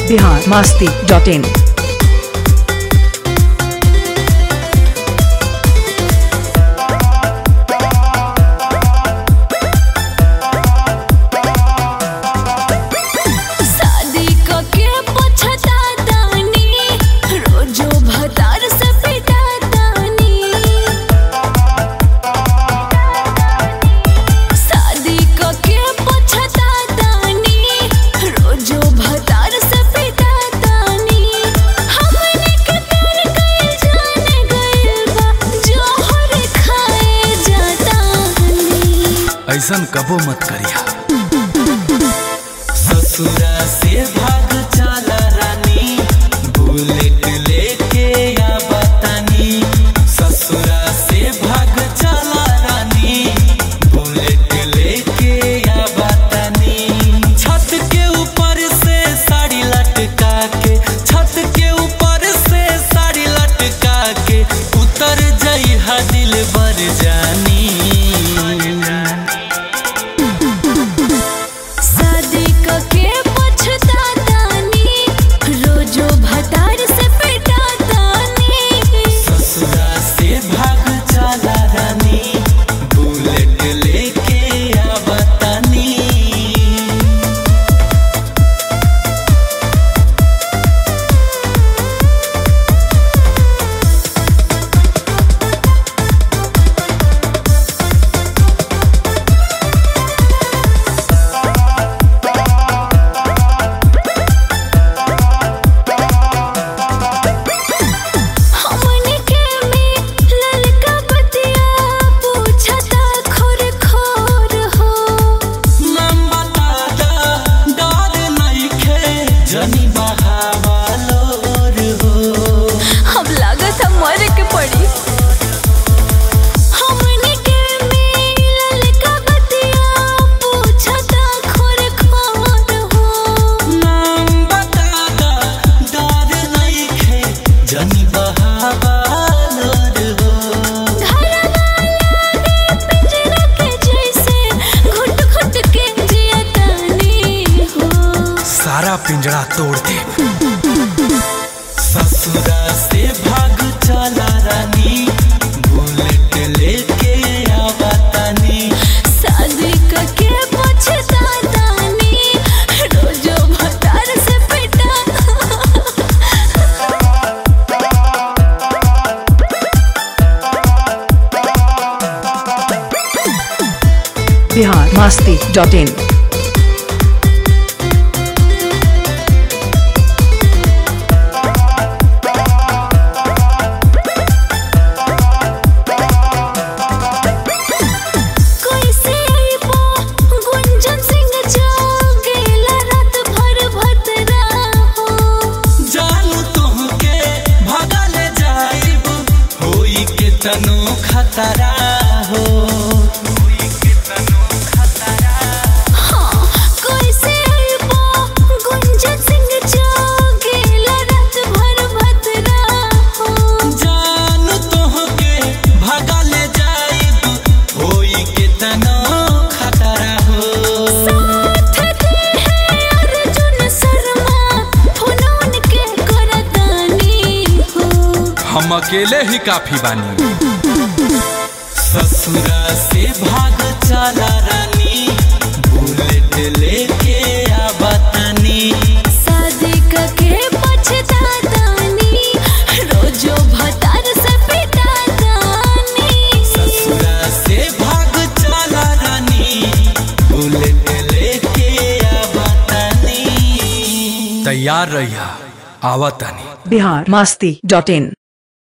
Bihar Masti dot in शादी कके पछतातानी रोजो भतार से पिटातानी शादी कके पछतातानी रोजो भतार से पिटातानी हमने के प्यार कइल जाने गइल बा जोहर खाए जातानी ऐसन कबो मत करिया ससुरा से भाग चला रानी बुलेट लेके या बतानी ससुरा से भाग चला रानी बुलेट लेके या बतानी छत के ऊपर से साड़ी लटका के छत के ऊपर से साड़ी लटका के उतर जाई हा दिल बर जानी शादी कके पछतातानी रोजो भतार से पिटातानी ससुरा से भाग चला रानी बुलेट लेके आ बतानी हमने के में ललका बतिया पूछता खोर खोर हो नाम बता दा डर नइखे जनी बहावा लोर हो हम लागत हम मर के पड़ी हमने के में ललका बतिया पूछता खोर खोर हो नाम बता दा डर नइखे जनी बहावा लोर हो पिंजरा के जैसे घुट घुट के जियतानी हो सारा पिंजरा तोड़ दे ससुरा से भाग चला रानी बुलेट लेके आ बतानी शादी कके पछतातानी रोजो भतार से पिटा बिहार मास्ती डॉट इन कोई से आईबो गुंजन सिंह जागेला रात भर भतरा हो जानू तुमके भगल जाइब होई के तनो खतरा हो हाँ कोई से आईबो गुंजन सिंह जागेला रात भर भतरा हो जानू तुमके भगल जाइब होई के तनो खतरा हो साथ दे है अर्जुन शर्मा फोनोन के करतानी हो हम अकेले ही काफी बानी ससुरा से भाग चला रानी बुलेट लेके आ बतानी शादी कके पछतातानी रोजो भतार से पिटातानी ससुरा से भाग चला रानी बुलेट लेके आ बतानी तैयार रहिया आवतानी बिहार मास्ती डॉट इन